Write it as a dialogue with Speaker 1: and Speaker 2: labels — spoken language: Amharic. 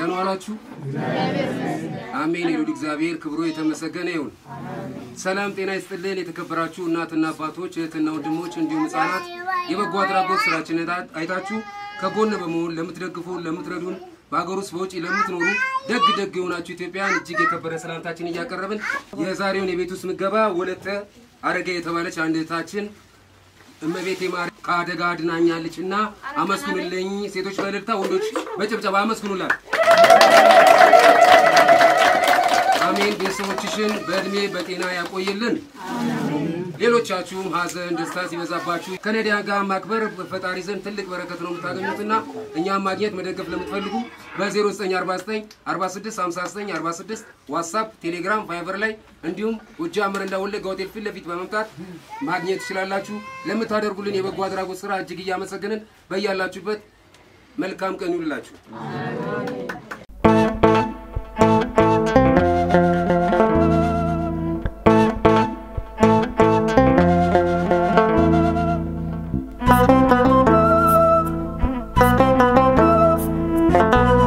Speaker 1: ደህና ዋላችሁ? አሜን። የሉል እግዚአብሔር ክብሩ የተመሰገነ ይሁን። ሰላም ጤና ይስጥልን። የተከበራችሁ እናትና አባቶች፣ እህትና ወንድሞች እንዲሁም ህጻናት የበጎ አድራጎት ስራችንን አይታችሁ ከጎን በመሆን ለምትደግፉ ለምትረዱን በሀገር ውስጥ በውጭ ለምትኖሩ ደግ ደግ የሆናችሁ ኢትዮጵያን እጅግ የከበረ ሰላምታችን እያቀረብን የዛሬውን የቤት ውስጥ ምገባ ወለተ አረጋ የተባለች አንድ እህታችን እመቤቴ ማርያም ከአደጋ አድናኛለች እና አመስግኑልኝ። ሴቶች በእልልታ ወንዶች በጭብጨባ አመስግኑላት። አሜን። ቤተሰቦችሽን በእድሜ በጤና ያቆይልን። ሌሎቻችሁም ሀዘን፣ ደስታ ሲበዛባችሁ ከነዳያን ጋር ማክበር ፈጣሪ ዘንድ ትልቅ በረከት ነው የምታገኙትና እኛም ማግኘት መደገፍ ለምትፈልጉ በ0949 46 59 46 ዋትሳፕ፣ ቴሌግራም፣ ቫይበር ላይ እንዲሁም ጎጃም መረንዳ ወለጋ ሆቴል ፊት ለፊት በመምጣት ማግኘት ትችላላችሁ። ለምታደርጉልን የበጎ አድራጎት ስራ እጅግ እያመሰገንን በያላችሁበት መልካም ቀን ይሁንላችሁ።
Speaker 2: Thank you.